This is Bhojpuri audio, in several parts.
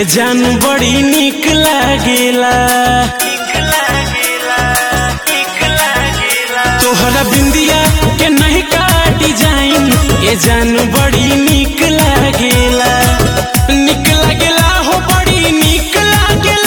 ए जान बड़ी निक लागेला तोहरा बिंदिया के नहीं का डिजाइन ए जान बड़ी निक लागेला निक लागेला हो बड़ी निक लागेला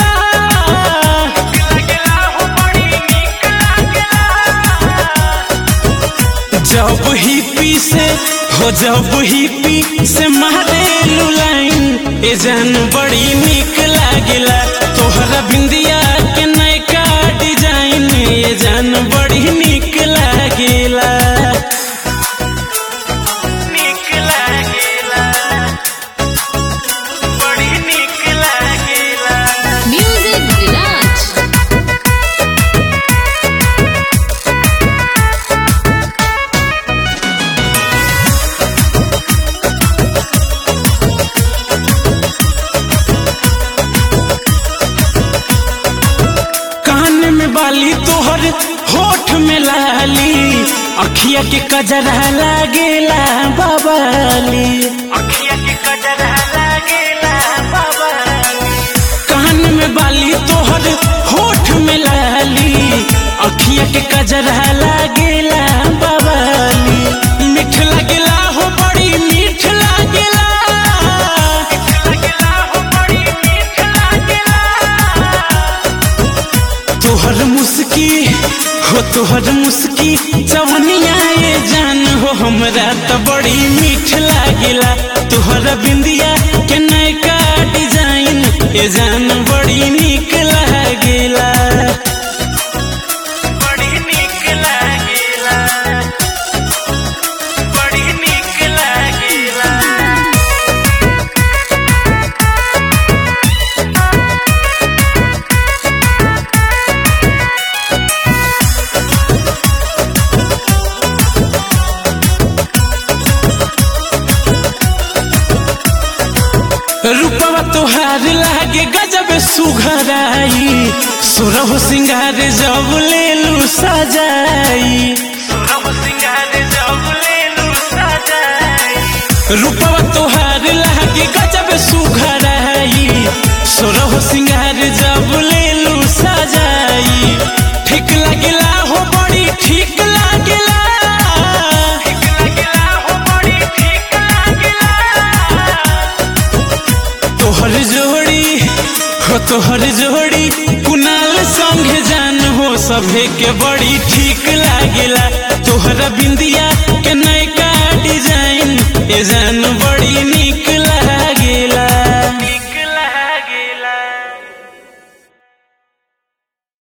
जब ही पी से हो जब ही पी से मारे लाइन ए जान बड़ी निक लागेला तोहरा बिंदिया के नयका डिजाइन ए जान बड़ी निक लागेला निक लागेला बड़ी निक लागेला Music Village. कान में बाली तोहर होठ में लाली अखिया के कजरा लागेला बाबाली अखिया के कजरा लागेला बाबाली कान में बाली तोहर होठ में लाली अखिया के कजरा लागेला बाबाली मीठ लागेला हो बड़ी मीठ लागेला तोहर मुस्की हो तोहर मुस्की जवनिया ये जान हो हमरा त बड़ी मीठ लागेला तोहर बिंदिया के नयका डिजाइन ये जान बड़ी निक लागेला बड़ी निक लागेला बड़ी निक लागेला रूपवा तोहार लागे गजब सुघराई सुरह सिंगार जब लेलू सजाई रूपवा तोहार लागे गजब सुघराई सुरह सिंगार जब लेलू सजाई ठीक लागेला हो बड़ी ठीक लागेला तोहर जोड़ी हो तोहर जोड़ी कुनाल संगे जान हो सभे के बड़ी ठीक लागेला तोहरा बिंदिया के नयका डिजाइन ए जान